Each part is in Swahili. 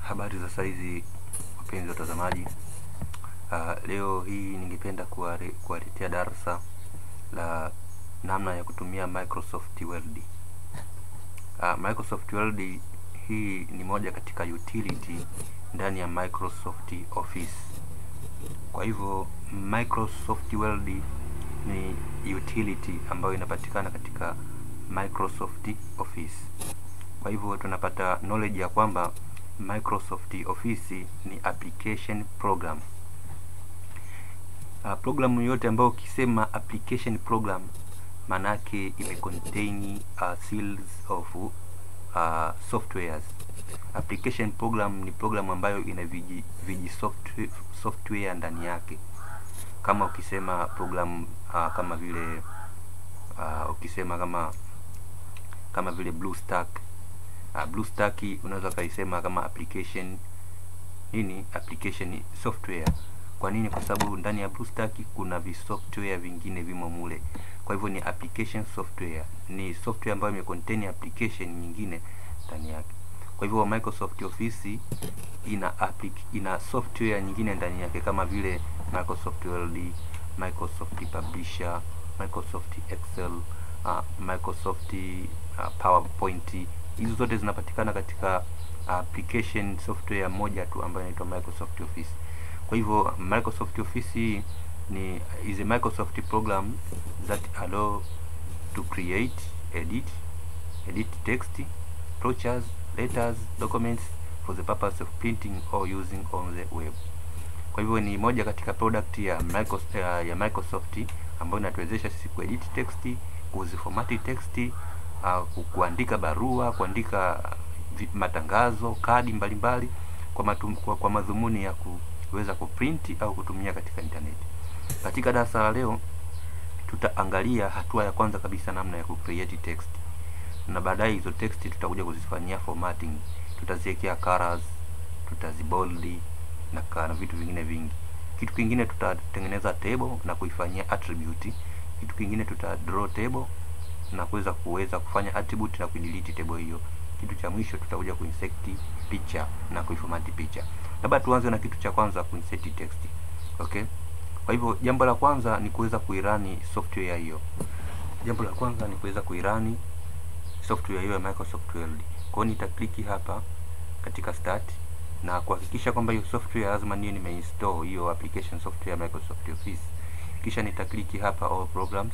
Habari za saizi wapenzi watazamaji. Uh, leo hii ningependa kuware- kuwaletea darasa la namna ya kutumia Microsoft Word. Uh, Microsoft Word hii ni moja katika utility ndani ya Microsoft Office. Kwa hivyo Microsoft Word ni utility ambayo inapatikana katika Microsoft Office. Kwa hivyo tunapata knowledge ya kwamba Microsoft Office ni application program. Uh, programu yote ambayo ukisema application program maana yake ime contain uh, series of uh, softwares. Application program ni program ambayo ina viji, viji software, software ndani yake. Kama ukisema program uh, kama vile uh, ukisema kama kama vile BlueStack uh, BlueStack unaweza ukaisema kama application nini, application software. Kwa nini? Kwa sababu ndani ya BlueStack kuna visoftware vingine vimo mule, kwa hivyo ni application software, ni software ambayo imecontain application nyingine ndani yake. Kwa hivyo Microsoft Office ina applic ina software nyingine ndani yake kama vile Microsoft Word, Microsoft Publisher, Microsoft Excel, uh, Microsoft uh, PowerPoint. Hizo zote zinapatikana katika application software moja tu ambayo inaitwa Microsoft Office. Kwa hivyo Microsoft Office hii ni is a Microsoft program that allow to create, edit, edit text, brochures, letters, documents for the purpose of printing or using on the web. Kwa hivyo ni moja katika product ya Microsoft, ya Microsoft ambayo inatuwezesha sisi kuedit text, kuzifomati text, uh, kuandika barua, kuandika vi- matangazo, kadi mbalimbali kwa, matum, kwa, kwa madhumuni ya kuweza kuprinti au kutumia katika internet. Katika darasa la leo tutaangalia hatua ya kwanza kabisa namna ya kucreate text na baadaye hizo text tutakuja kuzifanyia formatting, tutaziwekea colors, tutazibold na, ka- na vitu vingine vingi. Kitu kingine tutatengeneza table na kuifanyia attribute. Kitu kingine tuta draw table na kuweza kuweza kufanya attribute na kudelete table hiyo. Kitu cha mwisho tutakuja kuinsert picha na kuiformat picha. Labda tuanze na kitu cha kwanza kuinsert text. Okay? Kwa hivyo jambo la kwanza ni kuweza kuirani software hiyo. Jambo la kwanza ni kuweza kuirani software hiyo ya Microsoft Word. Kwa hiyo nitakliki hapa katika start na kuhakikisha kwamba hiyo software lazima niwe nimeinstall hiyo application software ya Microsoft Office. Kisha nitakliki hapa all programs.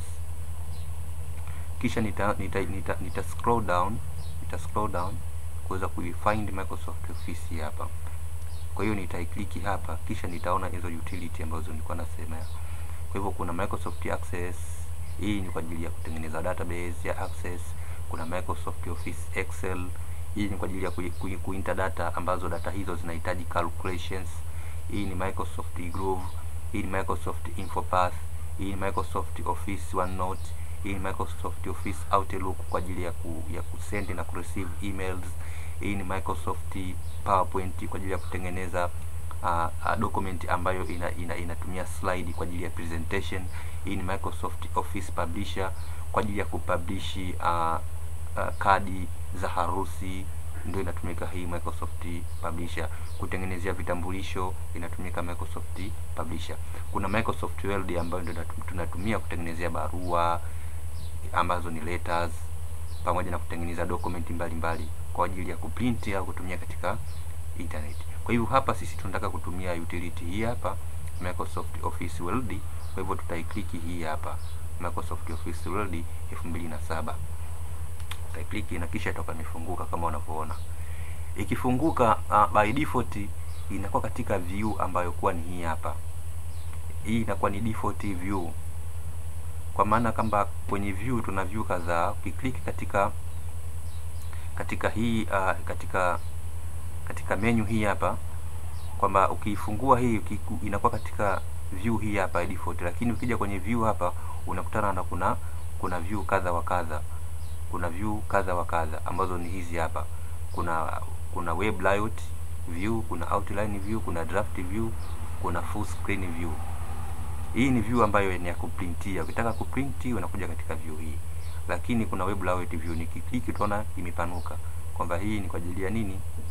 Kisha nita, nita, nita, nita scroll down, nita scroll down kuweza kuifind Microsoft Office hii hapa. Kwa hiyo nitaikliki hapa, kisha nitaona hizo utility ambazo nilikuwa nasema. Kwa hivyo kuna Microsoft Access, hii ni kwa ajili ya kutengeneza database ya Access. Kuna Microsoft Office Excel, hii ni kwa ajili ya ku, ku, kuinter data ambazo data hizo zinahitaji calculations. Hii ni Microsoft Groove, hii ni Microsoft Infopath, hii ni Microsoft Office OneNote, hii ni Microsoft Office Outlook kwa ajili ya ku, ya kusend na kureceive emails. Hii ni Microsoft PowerPoint kwa ajili ya kutengeneza uh, uh, document ambayo ina, ina, inatumia slide kwa ajili ya presentation. Hii ni Microsoft Office Publisher kwa ajili ya kupublish uh, uh, kadi za harusi ndio inatumika hii Microsoft Publisher. Kutengenezea vitambulisho inatumika Microsoft Publisher. Kuna Microsoft Word ambayo ndio natu- tunatumia kutengenezea barua ambazo ni letters pamoja na kutengeneza document mbalimbali kwa ajili ya kuprint au kutumia katika internet. Kwa hivyo hapa sisi tunataka kutumia utility hii hapa Microsoft Office Word. Kwa hivyo tutaikliki hii hapa Microsoft Office Word 2007 utaikliki na kisha itoka imefunguka kama unavyoona. Ikifunguka uh, by default inakuwa katika view ambayo kuwa ni hii hapa. Hii inakuwa ni default view, kwa maana kwamba kwenye view tuna view kadhaa. Ukiklik katika katika hii uh, katika katika menu hii hapa kwamba ukiifungua hii ukiku, inakuwa katika view hii hapa ya default, lakini ukija kwenye view hapa unakutana na kuna kuna view kadha wa kadha kuna view kadha wa kadha ambazo ni hizi hapa. Kuna kuna web layout view, kuna outline view, kuna draft view, kuna full screen view. Hii ni view ambayo ni ya kuprintia. Ukitaka kuprinti unakuja katika view hii, lakini kuna web layout view. Nikiklik utaona imepanuka kwamba hii ni kwa ajili ya nini?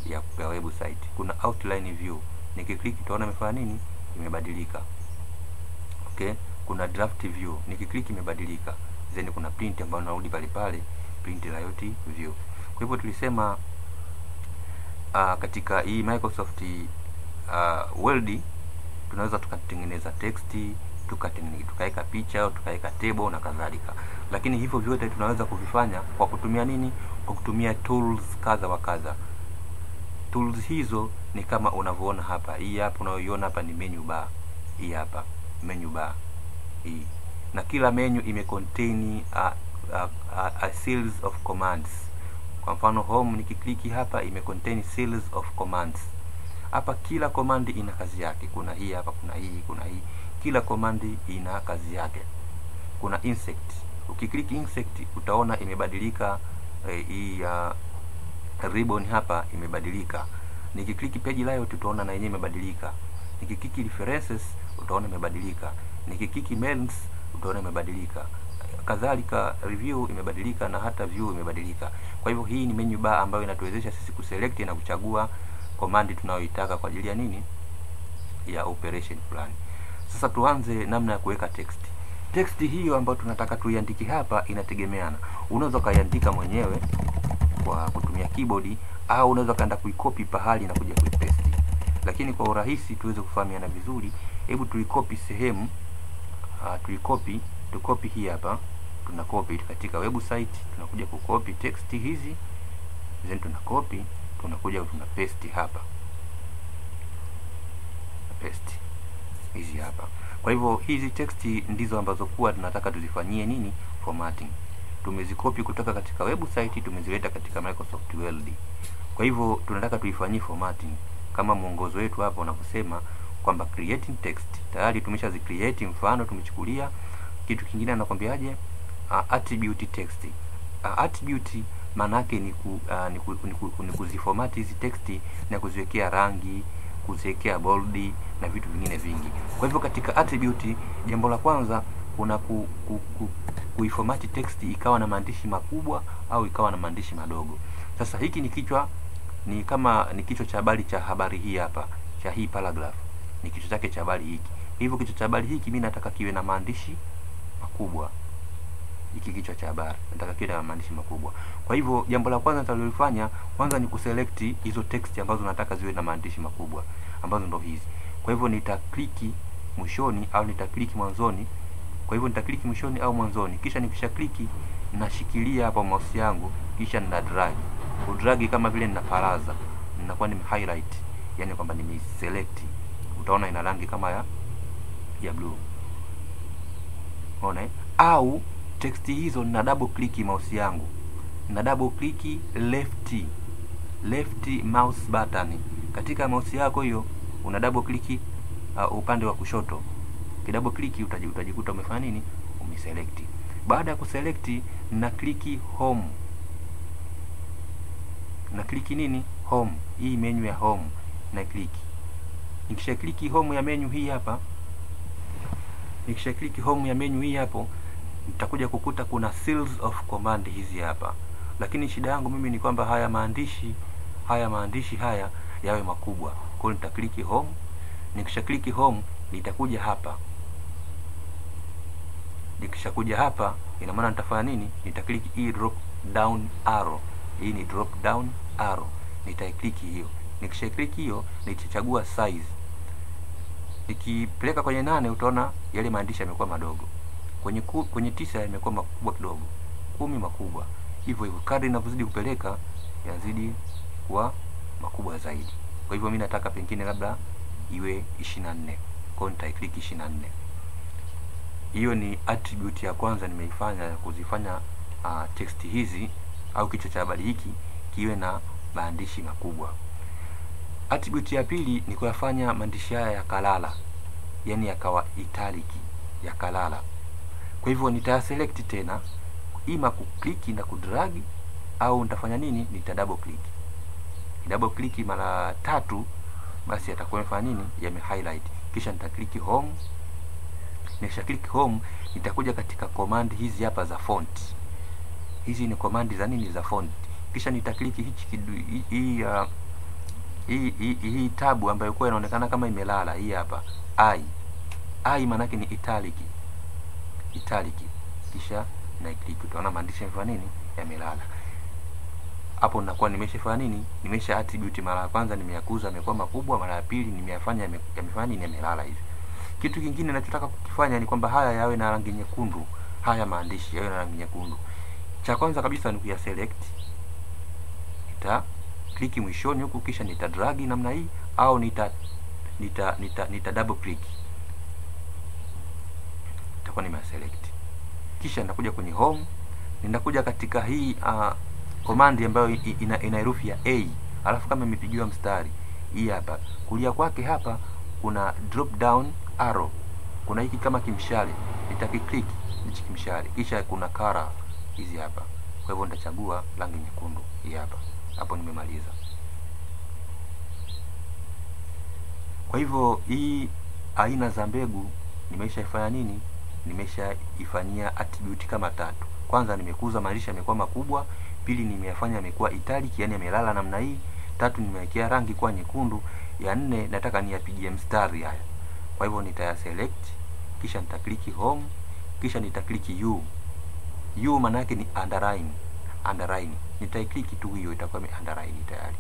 ya, ya website. Kuna outline view, nikiklik utaona imefanya nini, imebadilika. Okay, kuna draft view, nikiklik imebadilika. Then kuna print ambayo narudi pale pale, print layout view. Kwa hivyo tulisema uh, katika hii Microsoft uh, Word tunaweza tukatengeneza text tukatengeneza tukaweka picha au tukaweka table na kadhalika, lakini hivyo vyote tunaweza kuvifanya kwa kutumia nini? Kwa kutumia tools kadha wa kadha. Tools hizo ni kama unavyoona hapa. Hii hapa unayoiona hapa ni menu bar, hii hapa menu bar hii, na kila menu ime contain a, a, a, a series of commands. Kwa mfano home, nikikliki hapa ime contain series of commands hapa kila komandi ina kazi yake. Kuna hii hapa, kuna hii, kuna hii. Kila komandi ina kazi yake. Kuna insect, ukiklik insect utaona imebadilika eh, hii uh, ribbon hapa imebadilika. Nikiklik page layout utaona na yenyewe imebadilika. Nikiklik references utaona imebadilika. Nikiklik mails utaona imebadilika. Kadhalika review imebadilika na hata view imebadilika. Kwa hivyo hii ni menu bar ambayo inatuwezesha sisi kuselect na kuchagua komandi tunayoitaka kwa ajili ya nini, ya operation plan. Sasa tuanze namna ya kuweka text. Text hiyo ambayo tunataka tuiandike hapa inategemeana. Unaweza ukaiandika mwenyewe kwa kutumia keyboard au unaweza kaenda kuikopi pahali na kuja kuipaste. Lakini kwa urahisi tuweze kufahamiana vizuri, hebu tuikopi sehemu uh, tuikopi tukopi hii hapa, tunakopi katika website, tunakuja kukopi text hizi, then tunakopi tunakuja tuna paste hapa, paste hizi hapa. Kwa hivyo hizi text ndizo ambazo kuwa tunataka tuzifanyie nini, formatting. Tumezikopi kutoka katika website, tumezileta katika Microsoft Word. Kwa hivyo tunataka tuifanyie formatting kama mwongozo wetu hapa unavyosema kwamba creating text. Tayari tumeshazi create, mfano tumechukulia kitu kingine, anakwambiaje? Uh, attribute text. Uh, attribute maana yake ni, ku, uh, ni, ku, ni, ku, ni kuziformat hizi teksti na kuziwekea rangi, kuziwekea bold na vitu vingine vingi. Kwa hivyo katika attribute, jambo la kwanza kuna ku, ku, ku, kuiformat text ikawa na maandishi makubwa au ikawa na maandishi madogo. Sasa hiki ni kichwa, ni kama ni kichwa cha habari cha habari hii hapa cha hii paragraph, ni kichwa chake cha habari hiki. Hivyo kichwa cha habari hiki mimi nataka kiwe na maandishi makubwa hiki kichwa cha habari nataka kiwe na maandishi makubwa. Kwa hivyo jambo la kwanza nitalolifanya kwanza ni kuselect hizo text ambazo nataka ziwe na maandishi makubwa ambazo ndo hizi. Kwa hivyo nitakliki mwishoni au nitakliki mwanzoni. Kwa hivyo nitakliki mwishoni au mwanzoni, kisha nikisha kliki nashikilia hapa mouse yangu, kisha nina drag. Kudragi kama vile ninaparaza, ninakuwa nime highlight, yani kwamba nimeselect. Utaona ina rangi kama ya ya blue. Unaona? Au text hizo nina double click mouse yangu, na double click left left mouse button katika mouse yako hiyo, una double click uh, upande wa kushoto. Kidouble click utajikuta umefanya nini, umeselect. Baada ya kuselect, na click home, na click nini, home. Hii menu ya home na click. Nikisha click home ya menu hii hapa, nikisha click home ya menu hii hapo nitakuja kukuta kuna series of command hizi hapa, lakini shida yangu mimi ni kwamba haya maandishi haya maandishi haya yawe makubwa. Kwa hiyo nitakliki home. Nikisha kliki home, nitakuja hapa. Nikishakuja hapa, ina maana nitafanya nini? Nitakliki hii drop down arrow. Hii ni drop down arrow, nitaikliki hiyo. Nikisha kliki hiyo, nitachagua size. Nikipeleka kwenye nane, utaona yale maandishi yamekuwa madogo kwenye ku, kwenye tisa yamekuwa makubwa kidogo, kumi makubwa, hivyo hivyo. Kadri ninavyozidi kupeleka yazidi kuwa makubwa zaidi. Kwa hivyo mimi nataka pengine labda iwe 24, kwa hiyo nitaiklik 24. Hiyo ni attribute ya kwanza nimeifanya ya kuzifanya uh, text hizi au kichwa cha habari hiki kiwe na maandishi makubwa. Attribute ya pili ni kuyafanya maandishi haya yakalala, yani yakawa italic, yakalala kwa hivyo nitaselect tena ima kukliki na kudragi au nitafanya nini? Nita double click. Double click mara tatu, basi yatakuwa yamefanya nini? Yame highlight. Kisha nita click home. Nikisha click home, nitakuja katika command hizi hapa za font. Hizi ni command za nini? Za font. Kisha nita click hichi hii uh, hii hii hii tabu ambayo kwa inaonekana kama imelala hii hapa i i maana yake ni italic italic kisha na click utaona maandishi yamefanya nini yamelala hapo nakuwa nimeshafanya nini nimesha attribute mara ya kwanza nimeyakuza yamekuwa makubwa mara ya pili nimeyafanya yame- yamefanya nini yamelala hivi kitu kingine ninachotaka kukifanya ni kwamba haya yawe na rangi nyekundu haya maandishi yawe na rangi nyekundu cha kwanza kabisa ni kuya select nita click mwishoni huku kisha nita drag namna hii au nita nita nita, nita double click nitakuwa nime select kisha nitakuja kwenye home ninakuja katika hii uh, command ambayo i- ina, ina herufi ya a alafu kama imepigiwa mstari hii hapa kulia kwake hapa kuna drop down arrow kuna hiki kama kimshale nitakiclick hichi kimshale kisha kuna color hizi hapa kwa hivyo nitachagua rangi nyekundu hii hapa hapo nimemaliza kwa hivyo hii aina za mbegu nimeshaifanya nini nimeshaifanyia attribute kama tatu kwanza nimekuza maandishi yamekuwa makubwa pili nimeyafanya yamekuwa italic yani yamelala namna hii tatu nimewekea rangi kuwa nyekundu ya nne nataka niyapigie mstari haya kwa hivyo nitaya select kisha nitakliki home kisha nitakliki u u maana yake ni underline underline nitaikliki tu hiyo itakuwa ime underline tayari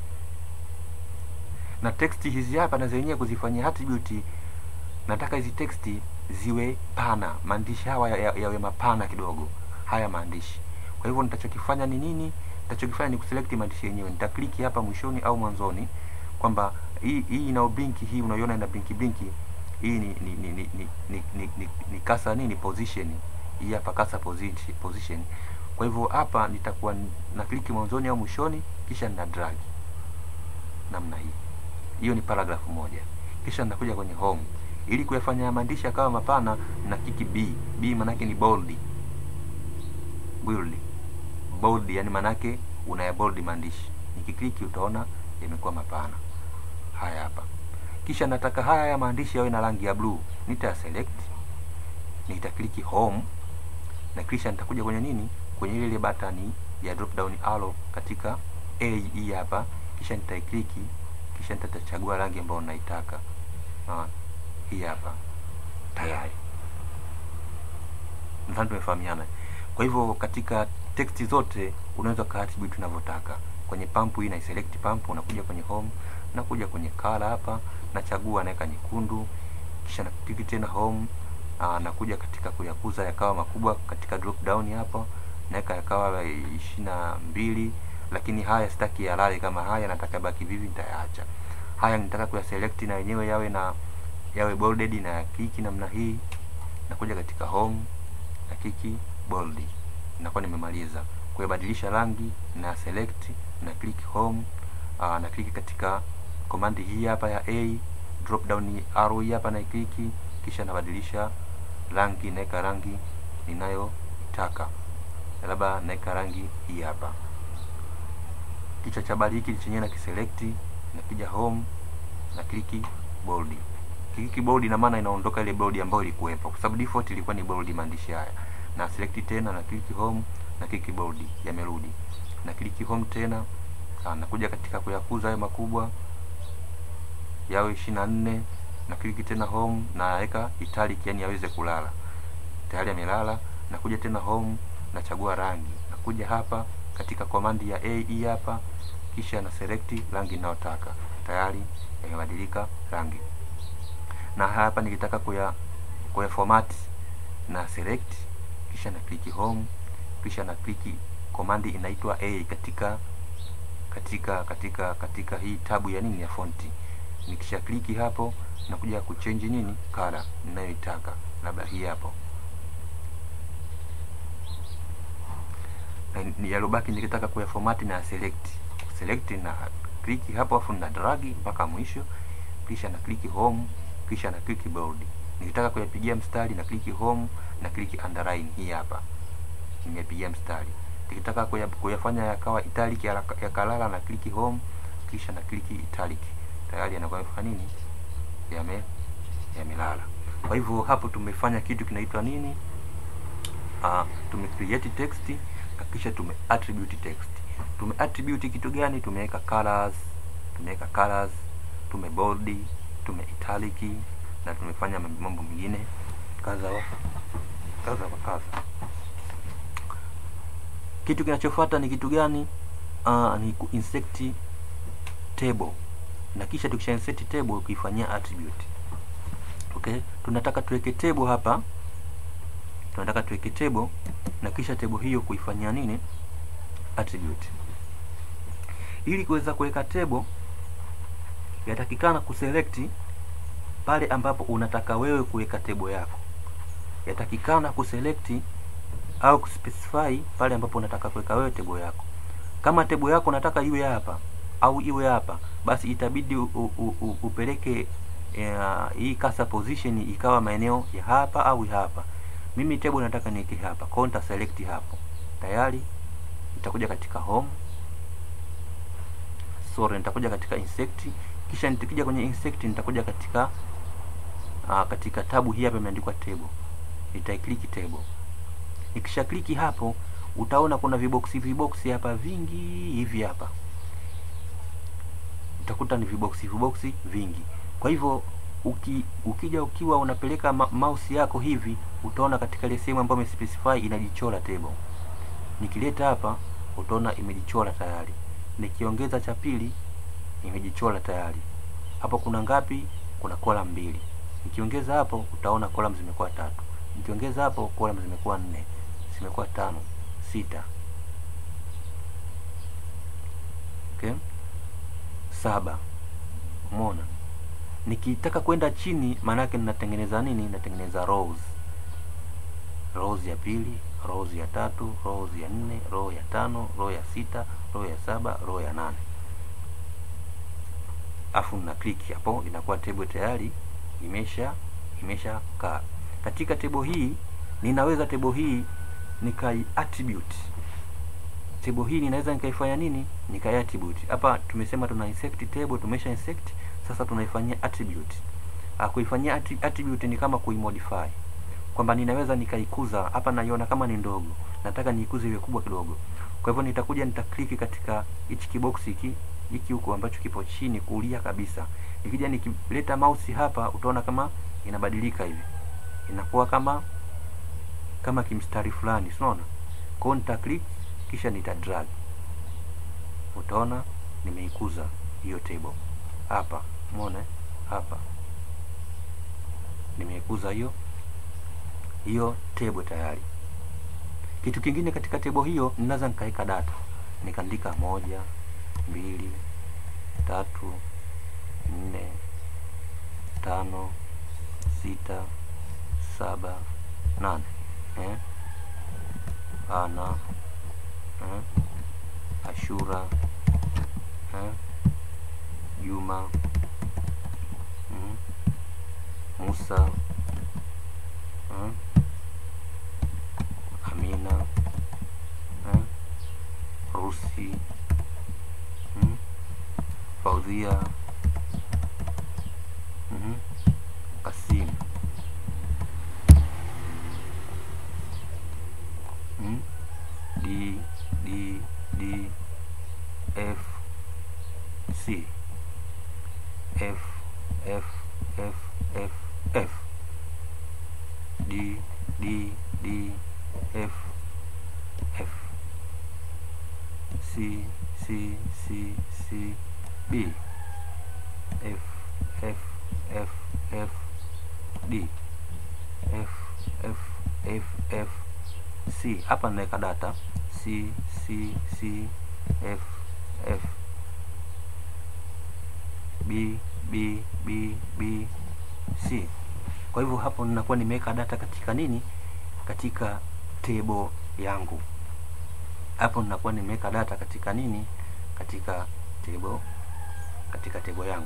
na text hizi hapa na zenyewe kuzifanyia attribute nataka hizi teksti ziwe pana maandishi hawa ya- ya- yawe mapana kidogo haya maandishi kwa hivyo nitachokifanya ni nini nitachokifanya ni kuselect maandishi yenyewe nitakliki hapa mwishoni au mwanzoni kwamba hii hii ina blinki hii unaiona ina blinki blinki hii ni ni ni ni ni, ni, ni, ni, ni kasa nini position hii hapa kasa position, position kwa hivyo hapa nitakuwa na kliki mwanzoni au mwishoni kisha nina drag namna hii hiyo ni paragraph moja kisha ninakuja kwenye home ili kuyafanya maandishi yakawa mapana na kiki b b manake ni bold bold bold yani manake unaya bold maandishi nikikliki utaona yamekuwa mapana haya hapa kisha nataka haya ya maandishi yawe na rangi ya blue nita select nitakliki home na kisha nitakuja kwenye nini kwenye ile ile batani ya drop down arrow katika a hii hapa kisha nitaikliki kisha nitachagua rangi ambayo naitaka ah, hii hapa tayari nadhani tumefahamiana kwa hivyo katika text zote unaweza ka attribute unavyotaka kwenye pump hii na select pump unakuja kwenye home nakuja kwenye color hapa nachagua naweka nyekundu kisha nakiki tena home aa, nakuja katika kuyakuza yakawa makubwa katika drop down hapa naweka yakawa ishirini na mbili lakini haya sitaki yalale kama haya nataka baki vivi nitayaacha haya nitaka kuyaselect na yenyewe yawe na yawe bolded na ya kiki namna hii nakuja katika home na kiki bold nakuwa nimemaliza kuyabadilisha rangi na select na click home uh, na click katika command hii hapa ya a drop down arrow hii hapa na kliki kisha nabadilisha rangi naweka rangi ninayotaka labda naweka rangi hii hapa kichwa cha habari hiki chenyewe na kiselect nakija home na kliki bold kliki bold ina maana inaondoka ile bold ambayo ilikuwepo kwa sababu default ilikuwa ni bold maandishi haya na select tena na click home na click bold yamerudi na click home tena ah, nakuja katika kuyakuza hayo makubwa yawe ishirini na nne na click tena home na naweka italic yani yaweze kulala tayari yamelala nakuja tena home nachagua rangi nakuja hapa katika command ya a hii hapa kisha na select rangi ninayotaka tayari yamebadilika rangi na hapa nikitaka kuya kuya format na select kisha na click home kisha na click command inaitwa a katika katika katika katika hii tabu ya nini ya fonti nikisha kliki hapo nakuja kuchange nini color ninayoitaka labda hii hapo na ni yalobaki nikitaka kuya format na select select na kliki hapo afu na drag mpaka mwisho kisha na kliki home kisha na kliki bold nikitaka kuyapigia mstari na kliki home na kliki underline hii hapa nimepigia mstari nikitaka kuya, kuyafanya yakawa italic yaka- yakalala na kliki home kisha na kliki italic tayari yanakuwa yamefanya nini yame yamelala kwa hivyo hapo tumefanya kitu kinaitwa nini uh, tume create text na kisha tume attribute text tume attribute kitu gani tumeweka colors tumeweka colors tumebold tume italic na tumefanya mambo mengine kadha wa kadha wa kadha kitu kinachofuata ni kitu gani uh, ni ku insert table na kisha tukisha insert table kuifanyia attribute okay tunataka tuweke table hapa tunataka tuweke table na kisha table hiyo kuifanyia nini attribute ili kuweza kuweka table yatakikana kuselect pale ambapo unataka wewe kuweka table yako yatakikana kuselect au kuspecify pale ambapo unataka kuweka wewe table yako kama table yako unataka iwe hapa au iwe hapa basi itabidi u, u, u, upeleke uh, hii cursor position ikawa maeneo ya hapa au hapa mimi table nataka niweke hapa kwa nita select hapo tayari nitakuja katika home sorry nitakuja katika insect kisha nitakija kwenye insect nitakuja katika uh, katika tabu hii hapa imeandikwa table nitaiklik table nikisha kliki hapo utaona kuna viboksi viboksi hapa vingi hivi hapa utakuta ni viboksi viboksi vingi kwa hivyo uki, ukija ukiwa unapeleka ma mouse yako hivi utaona katika ile sehemu ambayo imespecify inajichora table nikileta hapa utaona imejichora tayari nikiongeza cha pili imejichora tayari hapo kuna ngapi kuna column mbili nikiongeza hapo utaona column zimekuwa tatu nikiongeza hapo column zimekuwa nne zimekuwa tano sita okay saba umeona nikitaka kwenda chini maanake ninatengeneza nini natengeneza rows rows ya pili rows ya tatu rows ya nne row ya tano row ya sita row ya saba row ya nane afu na click hapo inakuwa table tayari imesha imesha kaa katika table hii ninaweza table hii nikai attribute table hii ninaweza nikaifanya nini nikai attribute hapa tumesema tuna insert table tumesha insert sasa tunaifanyia attribute kuifanyia attribute ni kama kuimodify kwamba ninaweza nikaikuza hapa naiona kama ni ndogo nataka niikuze iwe kubwa kidogo kwa hivyo nitakuja nitakliki katika hichi kibox hiki hiki huko ambacho kipo chini kulia kabisa nikija nikileta mouse hapa utaona kama inabadilika hivi inakuwa kama kama kimstari fulani unaona kwa hiyo nita click kisha nita drag utaona nimeikuza hiyo table hapa umeona hapa nimeikuza hiyo hiyo table tayari kitu kingine katika table hiyo ninaweza nikaweka data nikaandika moja mbili tatu nne tano sita saba nane eh? ana eh? ashura eh? juma mm? musa eh? amina eh? rusi mm? faudhia mm? kasim mm? d d d f c f f f f f d d d f f c c c c b f f f f d f f f f c hapa naweka data c c c f f b b b b c kwa hivyo hapo ninakuwa nimeweka data katika nini katika table yangu hapo ninakuwa nimeweka data katika nini katika table katika table yangu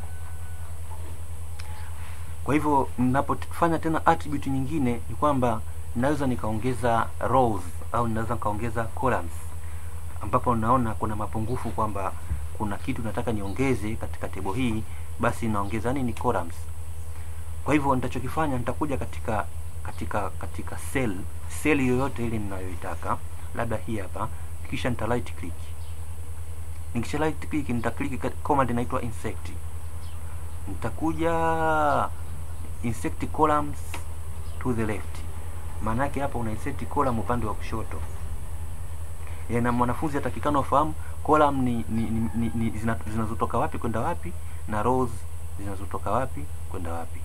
kwa hivyo ninapofanya tena attribute nyingine ni kwamba ninaweza nikaongeza rows au ninaweza nikaongeza columns ambapo naona kuna mapungufu kwamba kuna kitu nataka niongeze katika table hii basi naongeza nini columns kwa hivyo nitachokifanya nitakuja katika katika katika cell cell yoyote ile ninayoitaka labda hii hapa kisha nita right click nikisha right click nita click command inaitwa insect nitakuja insert columns to the left maana yake hapa una insert column upande wa kushoto ya na mwanafunzi atakikana ufahamu column ni, ni, ni, ni, ni zina, zinazotoka wapi kwenda wapi na rows zinazotoka wapi kwenda wapi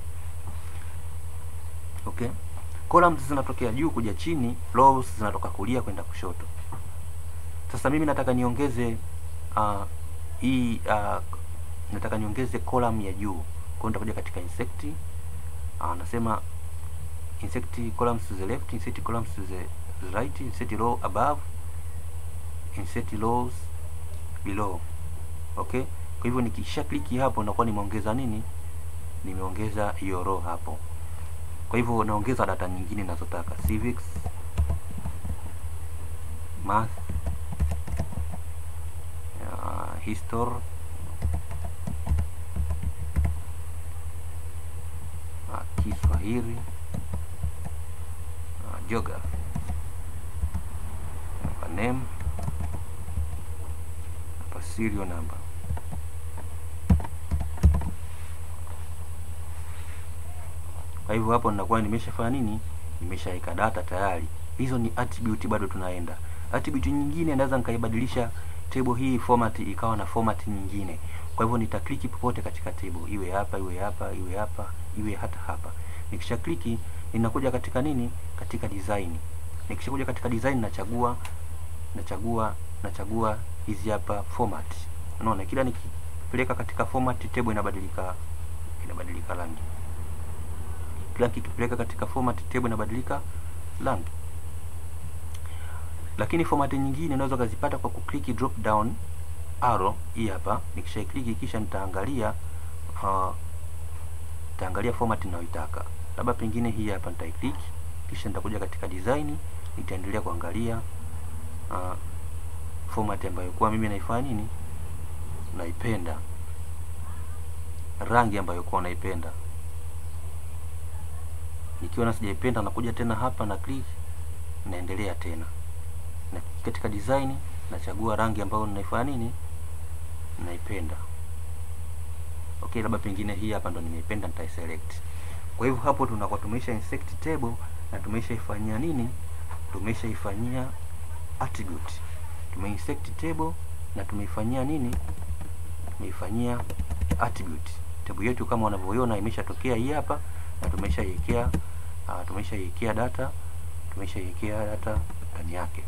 okay columns zinatokea juu kuja chini rows zinatoka kulia kwenda kushoto sasa mimi nataka niongeze uh, hii uh, nataka niongeze column ya juu kwa hiyo nitakuja katika insect uh, nasema insert columns to the left insert columns to the right insert row above insert rows below okay kwa hivyo nikisha kliki hapo nakuwa nimeongeza nini nimeongeza hiyo row hapo kwa hivyo naongeza data nyingine ninazotaka civics math uh, history uh, Kiswahili uh, geography hapa name hapa serial number kwa hivyo hapo ninakuwa nimeshafanya nini nimeshaweka data tayari hizo ni attribute bado tunaenda attribute nyingine naweza nikaibadilisha table hii format ikawa na format nyingine kwa hivyo nitakliki popote katika table iwe hapa iwe hapa iwe hapa iwe hata hapa nikisha kliki ninakuja katika nini katika design nikishakuja katika design nachagua nachagua nachagua hizi hapa format unaona kila nikipeleka katika format table inabadilika inabadilika rangi kila kikipeleka katika format table inabadilika rangi lakini format nyingine unaweza ukazipata kwa kukliki drop down arrow hii hapa nikishakliki kisha nitaangalia uh, nitaangalia format ninayoitaka labda pengine hii hapa nitaiclick kisha nitakuja katika design nitaendelea kuangalia uh, format ambayo kwa mimi naifanya nini naipenda rangi ambayo kwa naipenda nikiona sijaipenda nakuja tena hapa na click naendelea tena na katika design nachagua rangi ambayo ninaifanya nini naipenda okay labda pengine hii hapa ndo nimeipenda nitaiselect kwa hivyo hapo tunakuwa tumeisha insert table na tumeshaifanyia nini tumeshaifanyia attribute tumeinsert table na tumeifanyia nini tumeifanyia attribute table yetu kama unavyoiona imeshatokea hii hapa na tumeshaiwekea uh, tumeshaiwekea data tumeshaiwekea data ndani yake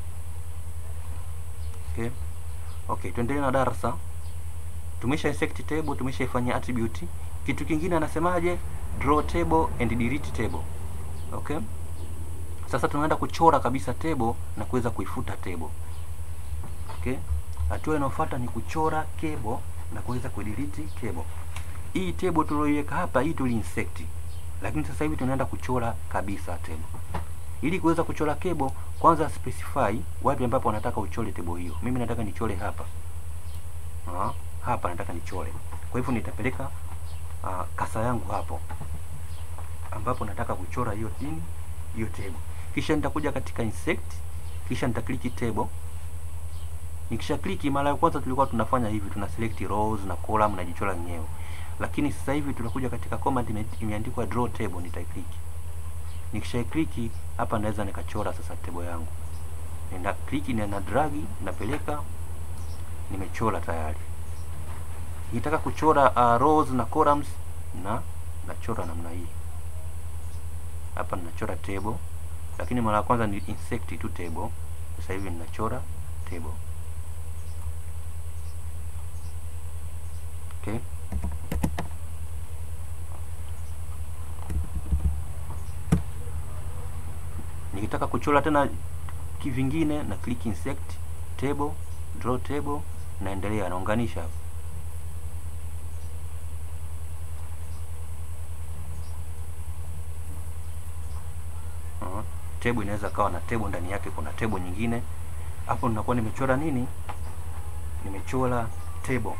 okay okay tuendelee na darasa tumesha insert table tumeshaifanyia attribute kitu kingine anasemaje draw table and delete table okay sasa tunaenda kuchora kabisa table na kuweza kuifuta table okay hatua inayofuata ni kuchora cable na kuweza kudelete cable hii table tulioiweka hapa hii tuli insert lakini sasa hivi tunaenda kuchora kabisa table ili kuweza kuchora cable kwanza specify wapi ambapo wanataka uchore table hiyo mimi nataka nichore hapa Aa, hapa nataka nichore kwa hivyo nitapeleka uh, kasa yangu hapo ambapo nataka kuchora hiyo nini hiyo table kisha nitakuja katika insect kisha nitakliki table nikisha kliki mara ya kwanza tulikuwa tunafanya hivi tuna select rows na column na jichora yenyewe lakini sasa hivi tunakuja katika command ime, imeandikwa draw table nitaikliki nikisha kliki hapa naweza nikachora sasa table yangu nenda kliki na drag napeleka nimechora tayari nikitaka kuchora uh, rows na columns na nachora namna hii hapa ninachora table lakini mara ya kwanza ni insert tu table sasa hivi ninachora table okay nikitaka kuchora tena kivingine na click insert table draw table naendelea naunganisha hapo uh, table inaweza kawa na table ndani yake kuna table nyingine hapo ninakuwa nimechora nini nimechora table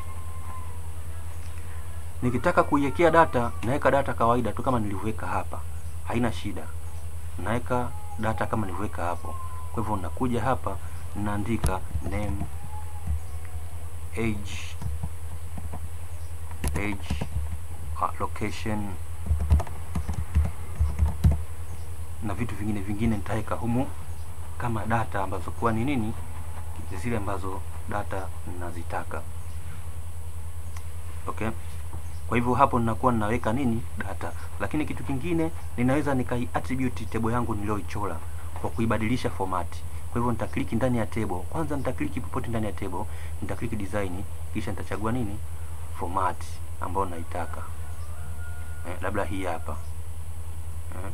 nikitaka kuiwekea data naweka data kawaida tu kama nilivyoweka hapa haina shida naweka data kama nilivyoweka hapo kwa hivyo nakuja hapa naandika name age age uh, location na vitu vingine vingine nitaweka humu kama data ambazo kuwa ni nini zile ambazo data ninazitaka okay kwa hivyo hapo ninakuwa ninaweka nini data lakini kitu kingine ninaweza nikai attribute table yangu niliyoichora kwa kuibadilisha format kwa hivyo nitakliki ndani ya table kwanza nitakliki popote ndani ya table nitakliki design kisha nitachagua nini format ambayo naitaka eh, labda hii hapa eh,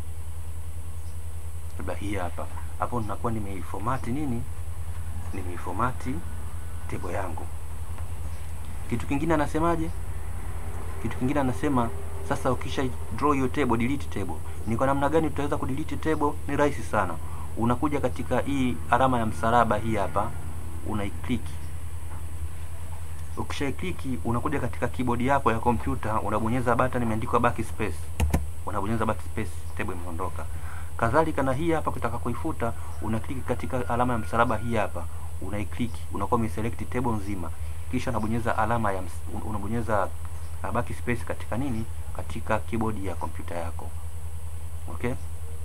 labda hii hapa hapo ninakuwa nimeiformat nini nimeiformati table yangu kitu kingine anasemaje kitu kingine anasema sasa ukisha draw hiyo table delete table ni kwa namna gani tutaweza kudelete table ni rahisi sana unakuja katika hii alama ya msalaba hii hapa unaiclick ukishaikliki unakuja katika keyboard yako ya kompyuta unabonyeza button imeandikwa backspace unabonyeza backspace table imeondoka kadhalika na hii hapa kutaka kuifuta unaklik katika alama ya msalaba hii hapa unaiclick unakuwa umeselect table nzima kisha unabonyeza alama ya ms- unabonyeza uh, backspace katika nini katika keyboard ya kompyuta yako okay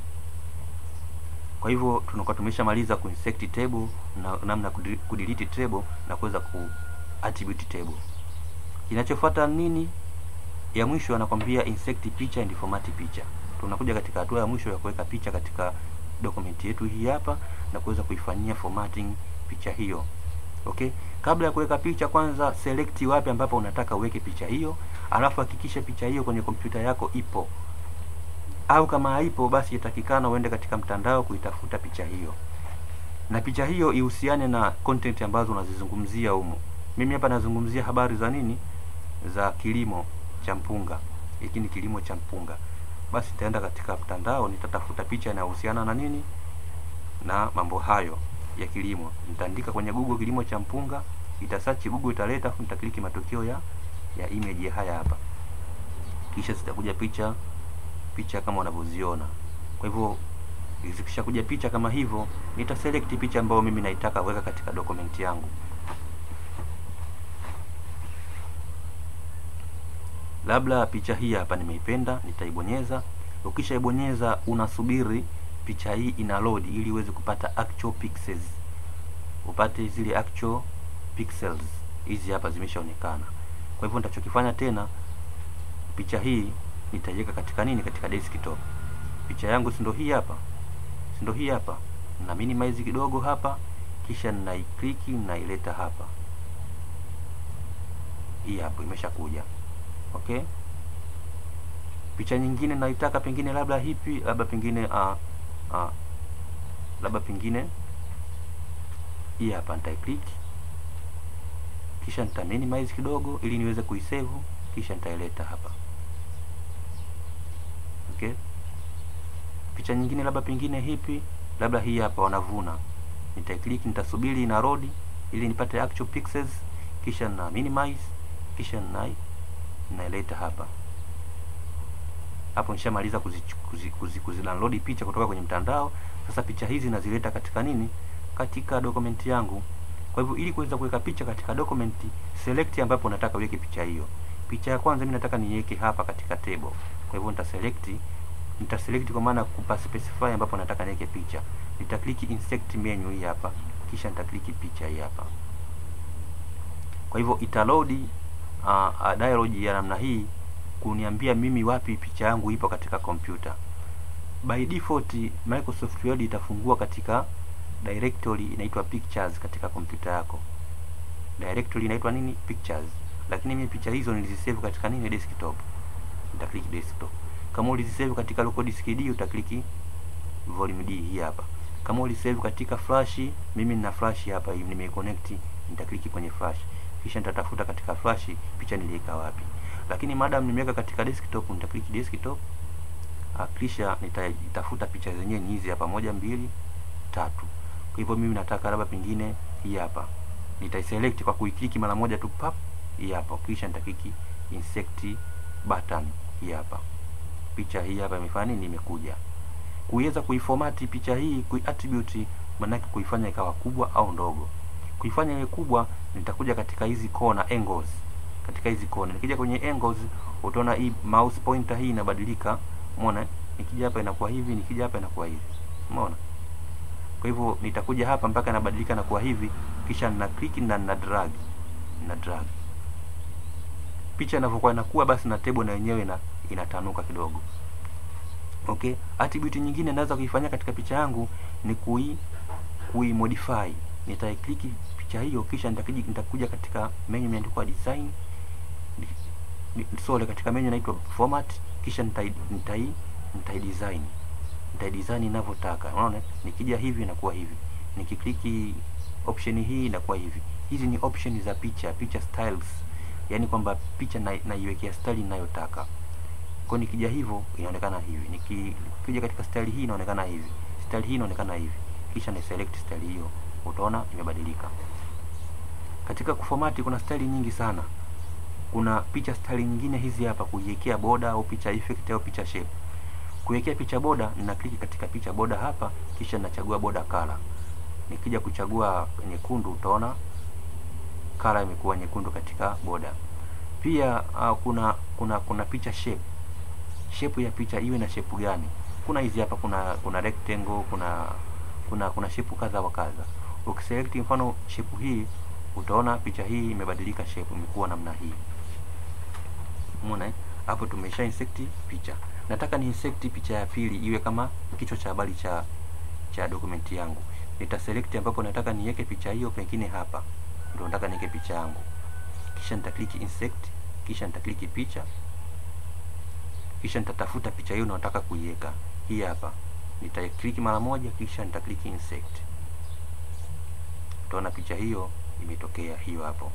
kwa hivyo tunakuwa tumeshamaliza kuinsert table na namna kudi- kudelete table na kuweza ku attribute table kinachofuata nini ya mwisho anakwambia insert picture and format picture tunakuja katika hatua ya mwisho ya kuweka picha katika document yetu hii hapa na kuweza kuifanyia formatting picha hiyo okay kabla ya kuweka picha kwanza select wapi ambapo unataka uweke picha hiyo alafu hakikisha picha hiyo kwenye kompyuta yako ipo au kama haipo basi itakikana uende katika mtandao kuitafuta picha hiyo na picha hiyo ihusiane na content ambazo unazizungumzia humo mimi hapa nazungumzia habari za nini za kilimo cha mpunga hiki ni kilimo cha mpunga basi nitaenda katika mtandao nitatafuta picha inayohusiana na nini na mambo hayo ya kilimo nitaandika kwenye google kilimo cha mpunga itasearch google italeta afu nitakliki matokeo ya ya image ya haya hapa kisha zitakuja picha picha kama unavyoziona kwa hivyo zikishakuja picha kama hivyo nitaselect picha ambayo mimi naitaka kuweka katika document yangu labda picha hii hapa nimeipenda nitaibonyeza ukishaibonyeza unasubiri picha hii ina load ili uweze kupata actual pixels upate zile actual pixels hizi hapa zimeshaonekana kwa hivyo nitachokifanya tena picha hii nitaiweka katika nini katika desktop picha yangu si ndo hii hapa si ndo hii hapa na minimize kidogo hapa kisha naikliki naileta hapa hii hapo imeshakuja okay picha nyingine naitaka pengine labda hipi labda pengine uh, uh, labda pengine hii hapa nitaiclick kisha nita minimize kidogo ili niweze kuisave kisha nitaileta hapa okay picha nyingine labda pengine hipi labda hii hapa wanavuna nitaiclick nitasubiri ina load ili nipate actual pixels kisha na minimize kisha na naileta hapa hapo nishamaliza kuzi, kuzi, kuzi, kuzi download picha kutoka kwenye mtandao sasa picha hizi nazileta katika nini katika document yangu kwa hivyo ili kuweza kuweka picha katika document select ambapo nataka uweke picha hiyo picha ya kwanza mimi nataka niweke hapa katika table kwa hivyo nitaselect nitaselect kwa maana kupa specify ambapo nataka niweke picha nitakliki insert menu hii hapa kisha nitakliki picha hii hapa kwa hivyo itaload uh, uh, dialog ya namna hii kuniambia mimi wapi picha yangu ipo katika kompyuta by default Microsoft Word itafungua katika directory inaitwa pictures katika kompyuta yako directory inaitwa nini pictures lakini mimi picha hizo nilizisave katika nini desktop nitaklik desktop kama ulizisave katika local disk D utakliki volume D hii hapa kama ulisave katika flash mimi nina flash hapa hivi nimeconnect nitakliki kwenye flash kisha nitatafuta katika flash picha niliweka wapi lakini madam nimeweka katika desktop nitakliki desktop uh, kisha nitaitafuta picha zenyewe ni hizi hapa moja mbili tatu kwa hivyo mimi nataka labda pengine hii hapa nitaiselect kwa kuikliki mara moja tu pap hii hapa kisha nitakliki insert button hii hapa picha hii hapa imefanya nini imekuja kuweza kuiformati picha hii kuiattribute manake kuifanya ikawa kubwa au ndogo kuifanya iwe kubwa nitakuja katika hizi corner angles katika hizi corner nikija kwenye angles utaona hii mouse pointer hii inabadilika umeona nikija hapa inakuwa hivi nikija hapa inakuwa hivi umeona kwa hivyo nitakuja hapa mpaka inabadilika na kuwa hivi kisha nina click na nina drag na drag picha inavyokuwa inakuwa basi na table na yenyewe ina, inatanuka kidogo okay attribute nyingine naweza kuifanyia katika picha yangu ni kui kui modify nitaiclick picha hiyo kisha nitakuja nitakuja katika menu imeandikwa design sorry katika menu inaitwa format kisha nitai nitai nitai design nitai design ninavyotaka unaona nikija hivi inakuwa hivi nikikliki option hii inakuwa hivi hizi ni option za picha picha styles yani kwamba picha na, naiwekea style ninayotaka kwa nikija hivyo inaonekana hivi nikija katika style hii inaonekana hivi style hii inaonekana hivi kisha ni select style hiyo utaona imebadilika katika kufomati kuna style nyingi sana kuna picha style nyingine hizi hapa kuiwekea border au picha effect au picha shape kuwekea picha border nina click katika picha border hapa kisha nachagua border color nikija kuchagua nyekundu utaona color imekuwa nyekundu katika border pia uh, kuna kuna kuna picha shape shape ya picha iwe na shape gani kuna hizi hapa kuna kuna rectangle kuna kuna kuna shape kadha wa kadha ukiselect mfano shape hii utaona picha hii imebadilika shape imekuwa namna hii umeona hapo tumesha insert picha nataka ni insert picha ya pili iwe kama kichwa cha habari cha cha dokumenti yangu nitaselect ambapo nataka niweke picha hiyo pengine hapa ndio nataka niweke picha yangu kisha nitaklik insert kisha nitaklik picha kisha nitatafuta picha hiyo nataka kuiweka hii hapa nitaiklik mara moja kisha nitaklik insert utaona picha hiyo imetokea hiyo hapo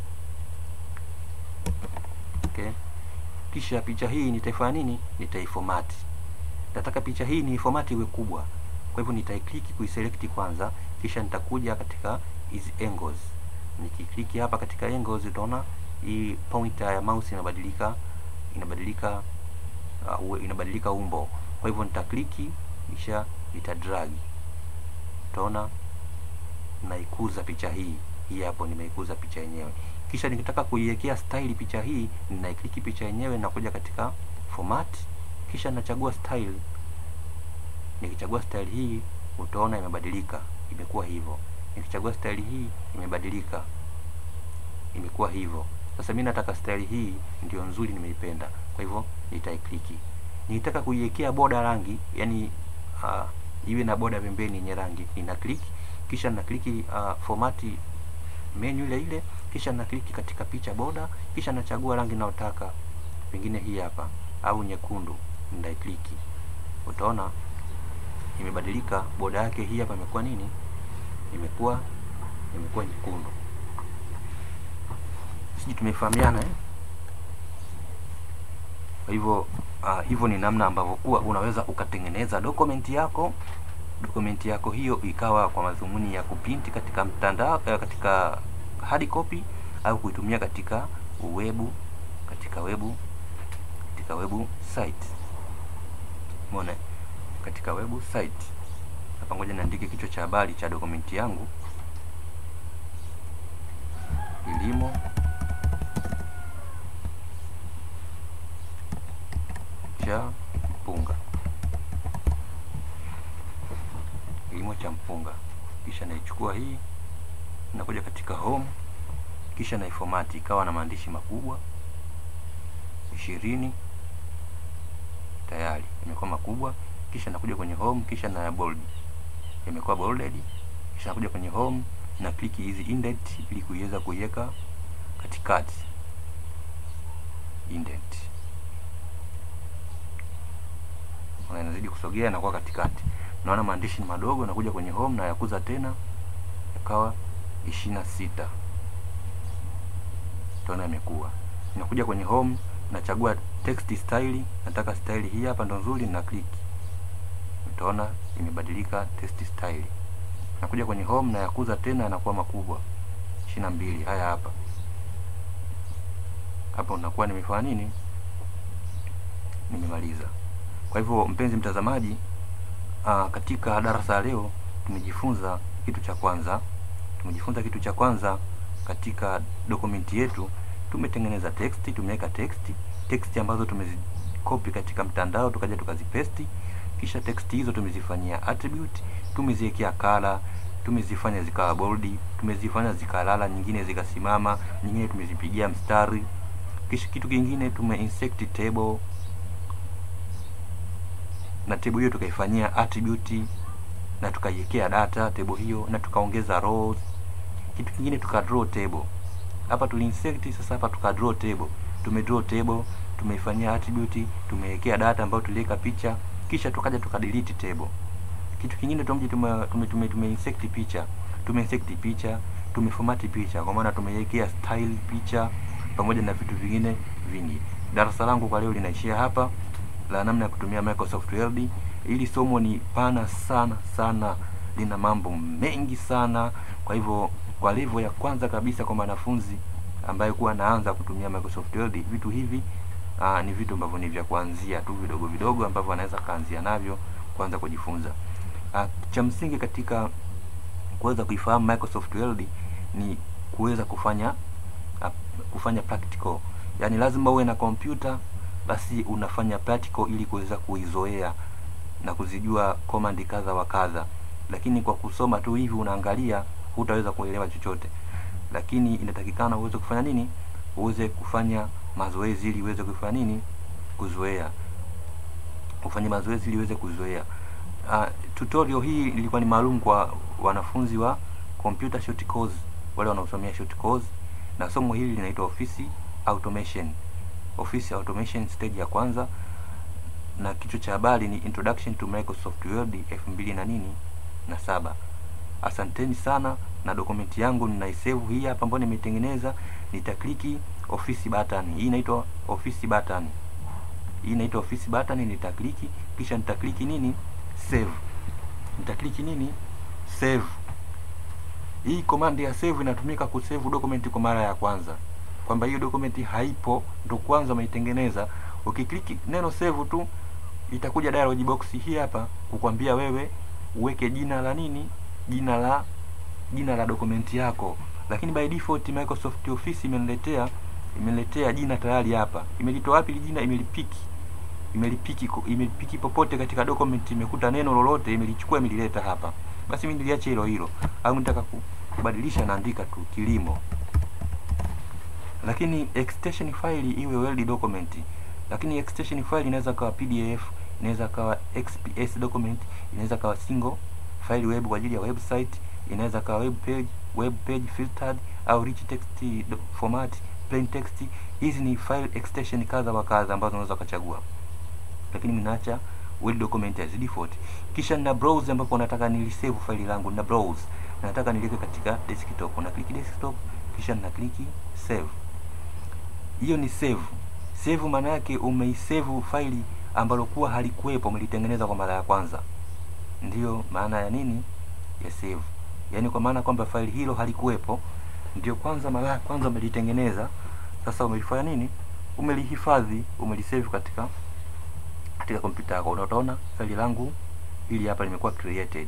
okay kisha picha hii nitaifanya nini nitaiformat nataka picha hii ni format iwe kubwa kwa hivyo nitaiklik kuiselect kwanza kisha nitakuja katika hizi angles nikikliki hapa katika angles utaona hii pointer ya mouse inabadilika inabadilika uh, inabadilika umbo kwa hivyo nitakliki kisha nitadrag utaona naikuza picha hii hii hapo nimeikuza picha yenyewe kisha nikitaka kuiwekea style picha hii ninaikliki picha yenyewe nakuja katika format kisha nachagua style nikichagua style hii utaona imebadilika imekuwa hivyo nikichagua style hii imebadilika imekuwa hivyo sasa mimi nataka style hii ndio nzuri nimeipenda kwa hivyo nitaikliki nitaka kuiwekea boda rangi yani uh, iwe na boda pembeni yenye rangi nina click kisha na kliki uh, formati menu ile ile kisha na kliki katika picha boda kisha nachagua rangi ninayotaka pengine hii hapa au nyekundu ndaikliki utaona imebadilika boda yake hii hapa imekuwa nini imekuwa imekuwa nyekundu sijui tumefahamiana eh? kwa hivyo uh, hivyo ni namna ambavyo kuwa unaweza ukatengeneza dokumenti yako dokumenti yako hiyo ikawa kwa madhumuni ya kuprinti katika mtandao uh, katika hard copy au kuitumia katika webu katika webu katika webu site umeona katika webu site hapa ngoja niandike kichwa cha habari cha dokumenti yangu kilimo cha mpunga kilimo cha mpunga kisha naichukua hii nakuja katika home kisha naifomati ikawa na maandishi makubwa ishirini tayari imekuwa makubwa kisha nakuja kwenye home kisha na bold imekuwa bolded kisha nakuja kwenye home na kliki hizi indent ili kuiweza kuiweka katikati indent inazidi kusogea na kuwa katikati naona maandishi ni madogo nakuja kwenye home na yakuza tena yakawa ishirini na sita utaona imekuwa nakuja kwenye home nachagua text style nataka style hii hapa ndo nzuri na click utaona imebadilika text style nakuja kwenye home na yakuza tena yanakuwa makubwa ishirini na mbili haya hapa hapo nakuwa nimefanya nini nimemaliza kwa hivyo mpenzi mtazamaji aa, katika darasa la leo tumejifunza kitu cha kwanza tumejifunza kitu cha kwanza katika dokumenti yetu tumetengeneza text tumeweka text text ambazo tumezikopi katika mtandao tukaja tukazipesti kisha text hizo tumezifanyia attribute tumeziwekea kala tumezifanya zikawa bold tumezifanya zikalala nyingine zikasimama nyingine tumezipigia mstari kisha kitu kingine tume insert table na table hiyo tukaifanyia attribute na tukaiwekea data table hiyo na tukaongeza rows kitu kingine tuka draw table hapa tuliinsert sasa hapa tuka draw table tume draw table tumeifanyia attribute tumewekea data ambayo tuliweka picha kisha tukaja tuka delete table kitu kingine tume tume tume, tume, tume insert picha tume insert picha tumeformat picha kwa maana tumeiwekea style picha pamoja na vitu vingine vingi darasa langu kwa leo linaishia hapa la namna ya kutumia Microsoft Word ili somo ni pana sana sana lina mambo mengi sana kwa hivyo kwa level ya kwanza kabisa kwa mwanafunzi ambaye kuwa anaanza kutumia Microsoft Word vitu hivi aa, ni vitu ambavyo ni vya kuanzia tu vidogo vidogo ambavyo anaweza kaanzia navyo kuanza kujifunza aa, cha msingi katika kuweza kuifahamu Microsoft Word ni kuweza kufanya aa, kufanya practical yani lazima uwe na kompyuta basi unafanya practical ili kuweza kuizoea na kuzijua command kadha wa kadha lakini kwa kusoma tu hivi unaangalia hutaweza kuelewa chochote lakini inatakikana uweze kufanya nini uweze kufanya mazoezi ili uweze kufanya nini kuzoea ufanye mazoezi ili uweze kuzoea uh, tutorial hii ilikuwa ni maalum kwa wanafunzi wa computer short course wale wanaosomea short course na somo hili linaitwa office automation office automation stage ya kwanza na kichwa cha habari ni introduction to Microsoft Word 2000 na nini na saba asanteni sana na dokumenti yangu ninaisave hii hapa ambayo nimetengeneza nitakliki office button hii inaitwa office button hii inaitwa office button nitakliki kisha nitakliki nini save nitakliki nini save hii command ya save inatumika kusave document kwa mara ya kwanza kwamba hiyo document haipo ndo kwanza umeitengeneza ukikliki neno save tu itakuja dialog box hii hapa kukwambia wewe uweke jina la nini jina la jina la dokumenti yako lakini by default Microsoft Office imeniletea imeniletea jina tayari hapa imelitoa wapi jina imelipiki imelipiki imelipiki popote katika document imekuta neno lolote imelichukua imelileta hapa basi mimi niliacha hilo hilo au nitaka kubadilisha naandika tu kilimo lakini extension file iwe Word document lakini extension file inaweza kawa PDF inaweza kawa XPS document inaweza kawa single file web kwa ajili ya website inaweza kawa web page web page filtered au rich text format plain text hizi ni file extension kadha wa kadha ambazo unaweza kuchagua lakini ninaacha word document as default kisha nina browse ambapo nataka nilisave file langu na browse nataka niliweke katika desktop na click desktop kisha nina click save hiyo ni save save maana yake umeisave faili ambalo kuwa halikuwepo umelitengeneza kwa mara ya kwanza ndiyo maana ya nini ya save yaani kwa maana kwamba faili hilo halikuwepo ndio kwanza mara ya kwanza umelitengeneza sasa umelifanya nini umelihifadhi umelisave katika katika kompyuta yako utaona faili langu hili hapa limekuwa created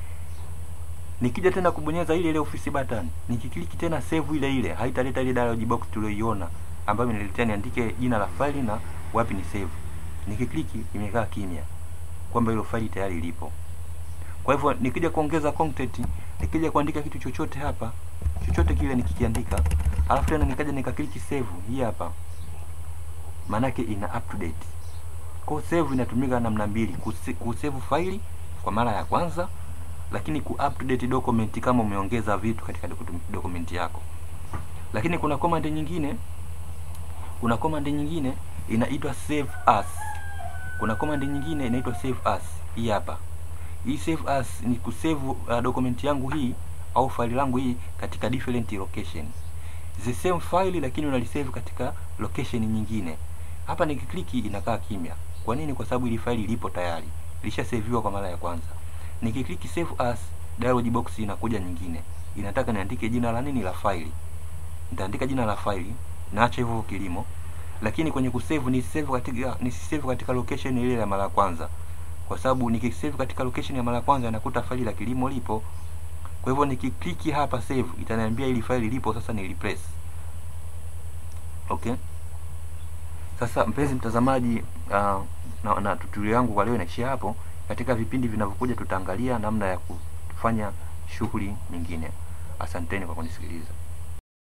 nikija tena kubonyeza ile ile office button nikikliki tena save ile ile haitaleta ile dialog box tulioiona ambayo inaniletea niandike jina la faili na wapi ni save nikikliki imekaa kimya kwamba hilo faili tayari lipo kwa hivyo nikija kuongeza content nikija kuandika kitu chochote hapa chochote kile nikikiandika alafu tena nikaja nikakliki save hii hapa maanake ina up to date kwa save inatumika namna mbili kusave faili kwa mara ya kwanza lakini ku up to date document kama umeongeza vitu katika document yako lakini kuna command nyingine kuna command nyingine inaitwa save as kuna command nyingine inaitwa save as hii hapa hii save as ni kusave uh, document yangu hii au faili langu hii katika different location the same file lakini unalisave katika location nyingine hapa nikikliki inakaa kimya kwa nini kwa sababu ili faili lipo tayari ilishasaviwa kwa mara ya kwanza nikikliki save as dialog box inakuja nyingine inataka niandike jina la nini la faili nitaandika jina la faili naacha hivyo kilimo lakini kwenye kusave ni save katika ni save katika location ile ya mara ya kwanza kwa sababu nikisave katika location ya mara ya kwanza nakuta faili la kilimo lipo kwa hivyo nikikliki hapa save itaniambia ili faili lipo sasa ni replace okay sasa mpenzi mtazamaji uh, na, na tutorial yangu kwa leo inaishia hapo katika vipindi vinavyokuja tutaangalia namna ya kufanya shughuli nyingine asanteni kwa kunisikiliza